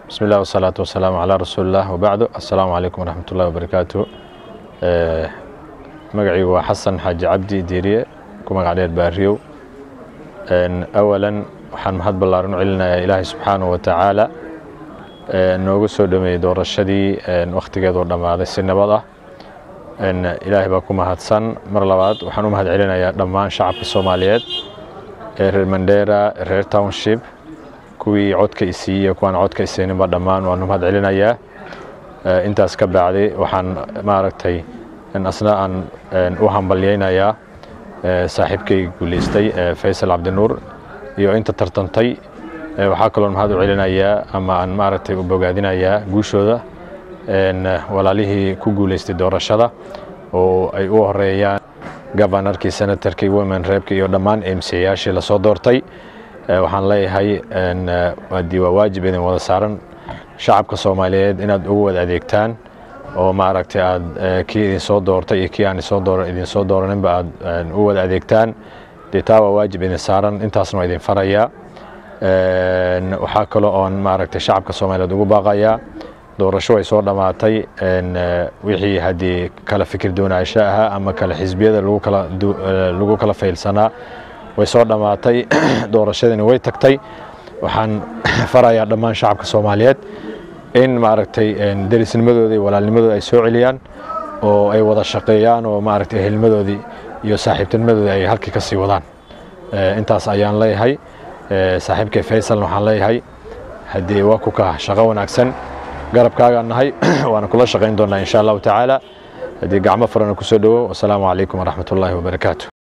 بسم الله والصلاة والسلام على رسول الله وبعد السلام عليكم ورحمة الله وبركاته magacaygu waa xasan xaaji cabdi diiriye ku magacdheer baariyow awalan waxaan mahad ballaaran u celinayaa ilaahay subxaanahu wa tacaala noogu soo dhameeyey doorashadii wakhtigeedu dhammaaday si nabad ah ilaahay baa ku mahadsan mar labaad waxaan u mahad celinayaa dhammaan shacabka soomaaliyeed ee reer mandera reer township kuwii codka isiiyey iyo kuwaan codka isayninba dhammaan waan u mahad celinayaa intaas ka bacdi waxaan maaragtay asna aan u hambalyaynayaa saaxiibkay guulaystay faysal cabdinuur iyo inta tartantay waxaa kaloon mahad u celinayaa ama aan maaragtay u bogaadinayaa guushooda walaalihii ku guulaystay doorashada oo ay u horeeyaan gobanarkii senatarkii women reebka iyo dhammaan emsiyayaashii lasoo doortay waxaan leeyahay waadii waa waajib idin wada saaran shacabka soomaaliyeed inaad ugu wada adeegtaan oo maaragtay aad kii idin soo doortay iyo kii aan idin soo dooraninba aad u wada adeegtaan dee taa waa waajib idin saaran intaasna waa idin farayaa waxaa kaloo oon maaragtay shacabka soomaaliyeed ugu baaqayaa doorasho way soo dhammaatay wixii haddii kala fikir doonaansho ahaa ama kale xisbiyada lagu kala faylsanaa way soo dhammaatay doorashadiina way tagtay waxaan farayaa dhammaan shacabka soomaaliyeed in maaragtay derisnimadooda iyo walaalnimadooda ay soo celiyaan oo ay wada shaqeeyaan oo maaragtay ehelnimadoodii iyo saaxiibtinimadoodii ay halkii ka sii wadaan intaas ayaan leeyahay saaxiibkay faysalna waxaan leeyahay haddii waa ku kaa shaqo wanaagsan garabkaagaan nahay waana kula shaqayn doonaa insha allahu tacaala haddii gacmo furana kusoo dhowow wasalaamu calaykum waraxmat ullaahi wabarakaatu